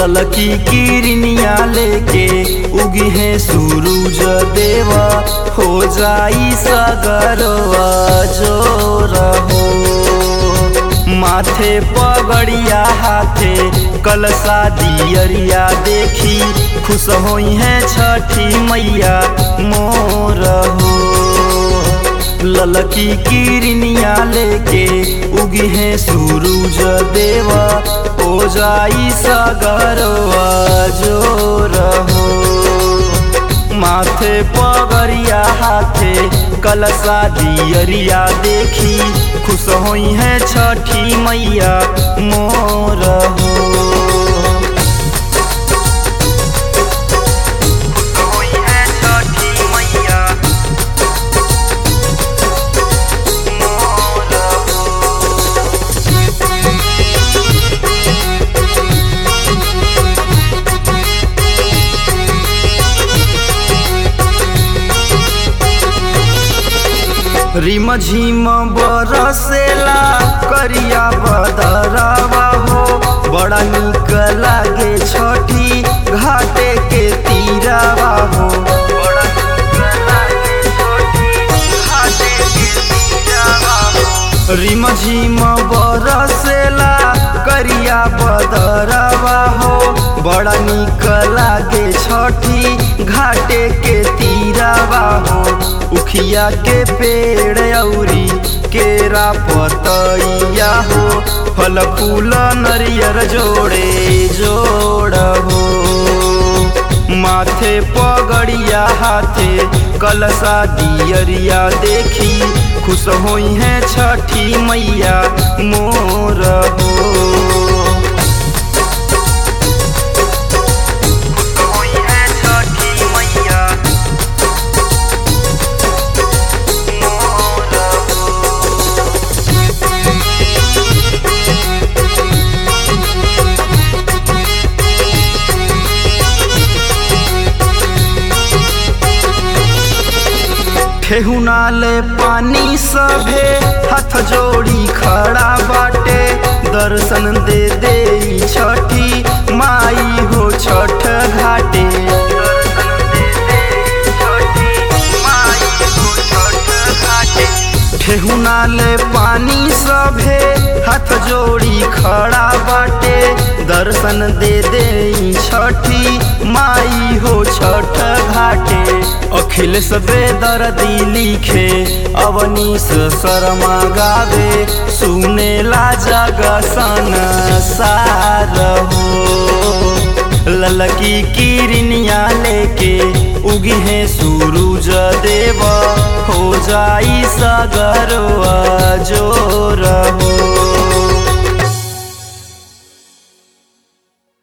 ललकी किरनिया लेके उगी है सूरज देवा हो जाई सगरवा जो रहो माथे पगड़िया हाथे कलसा दियरिया देखी खुश होई है छठी मैया मोर हो ललकी किरनिया लेके उगी है सूरज देवा हो जाई सगरवा जो रहो माथे पगड़िया हाथे कलसा दियरिया देखी खुश होई है छठी मैया मोर हो खुश होई है छठी मैया मोर रिम झिम बरसेला करिया बदरवा हो बड़ा निक लागे छठी घाटे के तीरावा हो बड़ा निक लागे छठी घाटे के तीरावा हो रिम झिम बरसेला करिया बदरवा हो बड़ा निक लागे छठी घाटे के तीरावा हो उखिया के पेड़ औरी केरा पतैया हो फल फूल नरियर जोड़े जोड़ हो माथे पगड़िया हाथे कलसा दियरिया देखी खुश होई है छठी मैया मोर हो खुश होई है छठी मैया मोर ठेहुना ले पानी सभे हाथ जोड़ी खड़ा बाटे दर्शन दे दे ई छठी माई हो छठ घाटे दर्शन दे दे ई छठी माई हो छठ घाटे ठेहुना ले पानी सभे हाथ जोड़ी खड़ा बाटे दर्शन दे दे ई छठी माई हो छठ घाटे अखिलेश बेदर्दी लिखे अवनीश शर्मा गावे सुनेला जग सन सार हो ललकी किरनिया लेके उगी है सूरज देव हो जाई सगरवा जोर हो